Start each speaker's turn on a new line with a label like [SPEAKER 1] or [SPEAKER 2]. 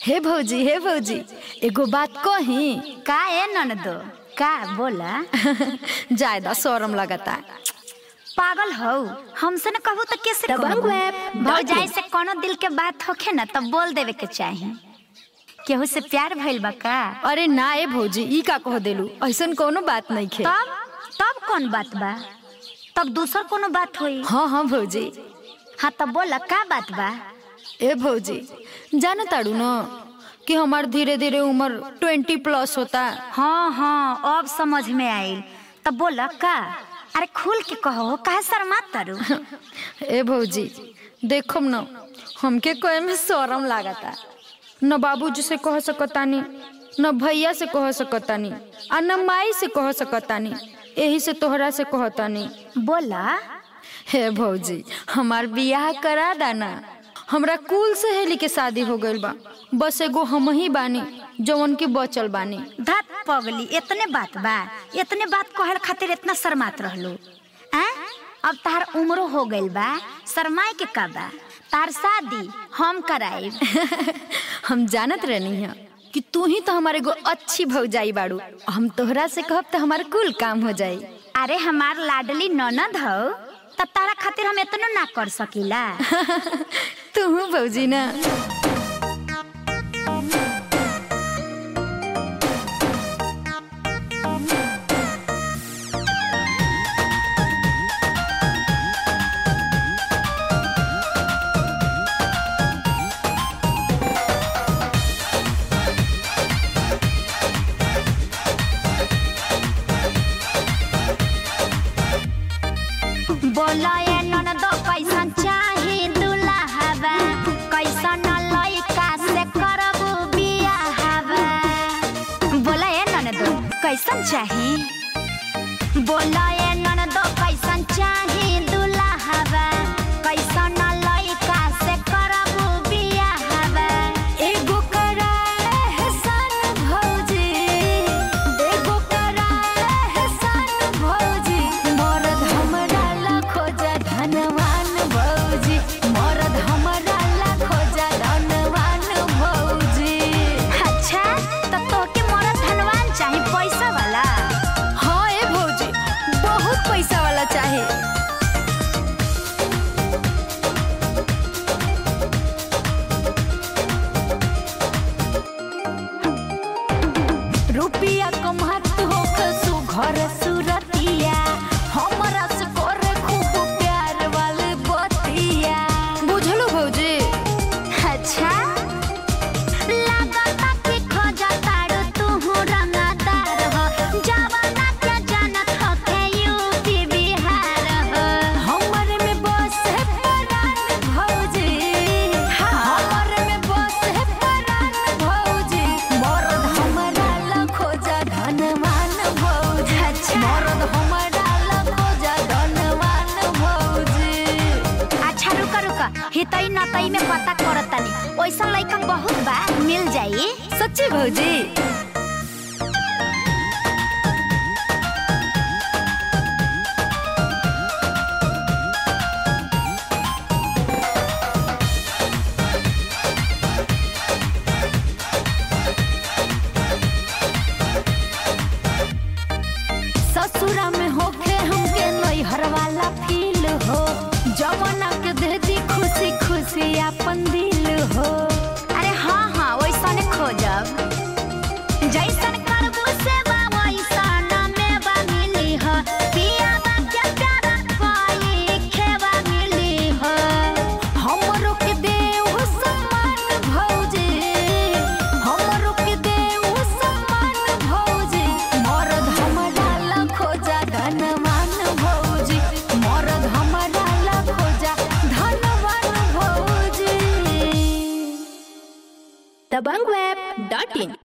[SPEAKER 1] हे भौजी हे भौजी एगो बात कही
[SPEAKER 2] का ए ननदो का बोला
[SPEAKER 1] ज्यादा शरम लगता
[SPEAKER 2] पागल हो हमसे न कहू तो कैसे
[SPEAKER 1] दबंग
[SPEAKER 2] कहू?
[SPEAKER 1] वेब,
[SPEAKER 2] भौजाई से कोनो दिल के बात होखे ना तब बोल देवे के चाही केहू से प्यार भइल बा का
[SPEAKER 1] अरे ना ए भौजी ई का कह देलू ऐसन कोनो बात नहीं खे
[SPEAKER 2] तब तब कौन बात बा तब दूसर कोनो बात होई
[SPEAKER 1] हाँ हाँ भौजी
[SPEAKER 2] हाँ तब बोला का बात बा
[SPEAKER 1] ए भौजी जान ताड़ू न कि हमार धीरे धीरे उम्र ट्वेंटी प्लस होता
[SPEAKER 2] हाँ हाँ अब समझ में आइल तब बोला का अरे खुल के कहो काहे शर्मा तारू
[SPEAKER 1] ए भौजी देखम न हमके कहे में शरम लागता न बाबूजी से कह सकतानी न भैया से कह सकतानी आ न माई से कह सकतानी यही से तोहरा से कहतानी
[SPEAKER 2] बोला
[SPEAKER 1] हे भौजी हमार बियाह करा दाना हमरा कुल सहेली के शादी हो गइल बा बस एगो हम ही बानी जवन की बचल बानी
[SPEAKER 2] धत पगली इतने बात बा इतने बात कहल खातिर इतना शर्मात रहलू आ? अब तार उम्र हो गइल बा शर्माए के का बा तार शादी हम कराइब
[SPEAKER 1] हम जानत रहनी है कि तू ही तो हमारे एगो अच्छी भौजाई बाड़ू हम तोहरा से कहब तो हमार कुल काम हो जाई
[SPEAKER 2] अरे हमार लाडली ननद हो तब तारा खातिर हम इतना ना कर सकीला
[SPEAKER 1] तू भौजी ना
[SPEAKER 2] बोला ये ननद कैसन चाही दुल्हावा कैसन लइका से करबू बियाहवा बोला ये ननद कैसन चाही बोला ये ननद कैसन चाही दुल्हावा कैसन लइका से करबू बियाहवा
[SPEAKER 1] एगो कराए है सन भौजी एगो कराए है सन भौजी मरद हमरा ला खोजा धनवान भौजी मरद हमरा ला खोजा धनवान भौजी
[SPEAKER 2] अच्छा तो तोके मोरा धनवान चाही पैसा वाला
[SPEAKER 1] हाँ ए भौजी बहुत पैसा वाला चाहे रुपिया कमात हो कसु घर सुरतिया हमरा से करे खूब प्यार वाले बतिया बुझलो भौजी
[SPEAKER 2] अच्छा लागता कि खोजा तारू तू रंगदार हो जवाना के जानत हो के यूपी बिहार हो
[SPEAKER 1] हमर में बस है परान भौजी हमर में बस है परान भौजी मरद हमरा ला खोजा धनवान भौजी
[SPEAKER 2] अच्छा।
[SPEAKER 1] मरद हमरा ला खोजा धनवान भौजी
[SPEAKER 2] अच्छा रुका रुका हितई नतई में पता करतानी ओइसा लइका बहुत बा मिल जाई
[SPEAKER 1] सच्ची भौजी ससुरा में होके हमके नैहर वाला फील हो जवाना के दे दी खुशी खुशी अपन दिल हो
[SPEAKER 2] अरे हाँ हाँ वैसने खोजब जैसन करबू सेवा वैसन मेवा मिली ह पियावा के प्यार पाई खेवा मिली ह
[SPEAKER 1] हमरो के देव सम्मान भौजी हमरो के देव सम्मान भौजी मरद हमरा ला खोजा धनवान भौजी मरद हमरा ला खोजा धनवान भौजी
[SPEAKER 3] दबंग वेब डॉट इन